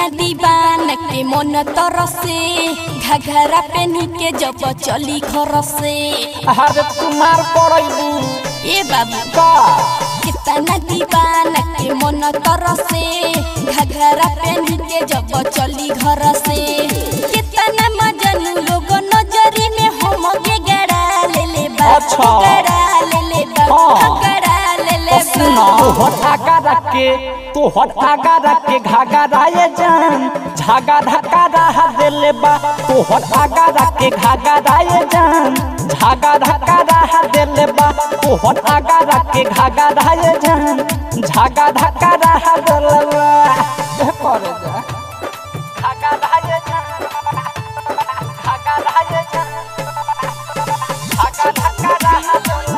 कितना दीवान के मन तरसे घघरा पेनी के जब चली घर से अरे तुम्हार पड़ैबू ए बाबू का कितना दीवान के मन तरसे घघरा पेनी के जब चली घर से कितना मजनू लोग नजरी में हम के गड़ा ले ले बा अच्छा। गड़ा ले ले बा हाँ। गड़ा ले ले सुना बा तोहर आगा रख के तोहर आगा रख के घाघरा ये जान झागा धक्का रहा दिले बा तोहर आगा रख के घाघरा ये जान झागा धक्का रहा दिले बा तोहर आगा रख के घाघरा ये जान झागा धक्का रहा दिले बा ए करे जा घाघरा ये जान घाघरा ये जान झागा धक्का रहा दिले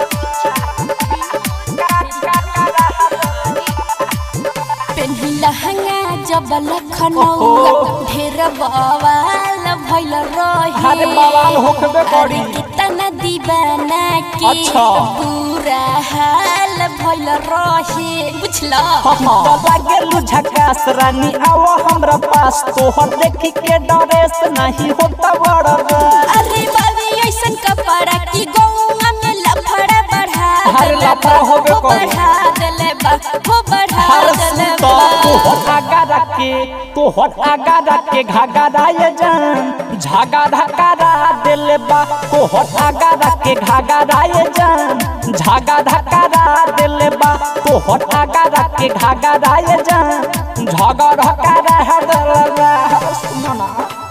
पेन्ही लहंगा जब लखनऊ ढेर बवाल भइल रहे अरे बवाल होखबे करी। अरे कितना दीवाना के अच्छा। बुरा हाल भइल रहे बुझला गेलू झकास रानी आओ हमरा पास तोहर देखी के डरेस नहीं होता बड़ा अरे बाबी ऐसन कपड़ा की गौवा में लफड़ा बढ़ा अरे देले लफड़ा बा, होबे हो करी। बढ़ा देले बा हो बढ़ा हर देले सुता बा तोहर आगा रख के तोहर आगा रख के घाघरा ये जान झागा धक्का रहा दिल बा तोहर आगा रख के घाघरा ये जान झागा धक्का रहा दिल बा तोहर आगा रख के घाघरा ये जान झागा धक्का रहा दिल बा सुनो ना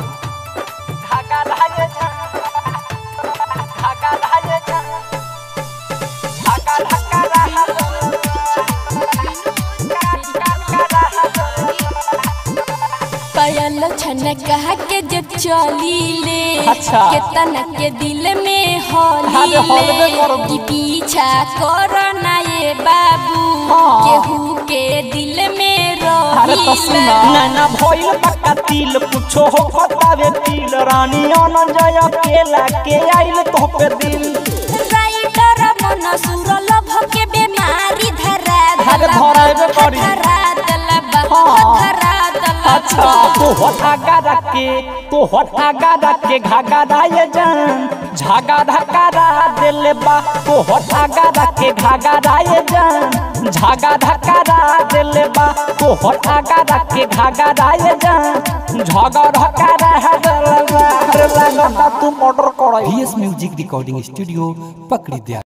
घाघरा ये जान घाघरा ये जान झागा धक्का रहा दिल पायल छन कहा के जे चली ले अच्छा। केतना के दिल में होली अरे हौलबे ले करबू। कि पीछा करो ना ये बाबू हाँ। केहू के दिल में अरे तो सुना रही नैना भइल पक्का तिल कुछो हो पतावे तिल रानी अन जय केला के आइल तो पे दिल राइटर मन सुर लभ के बीमारी धरा अरे धराइबे करी। धरा दलबा हाँ। धरा दलबा अच्छा तो हट आगा रख के तो हट आगा रख के घाघरा ये जान झागा धक्का रहा दिल बा तो हट आगा रख के घाघरा ये जान झागा धक्का रहा दिल बा तो हट आगा रख के घाघरा ये जान झागा धक्का रहा दिल बा अरे लगता तुम ऑर्डर करो VS Music Recording Studio, Pakri Dya.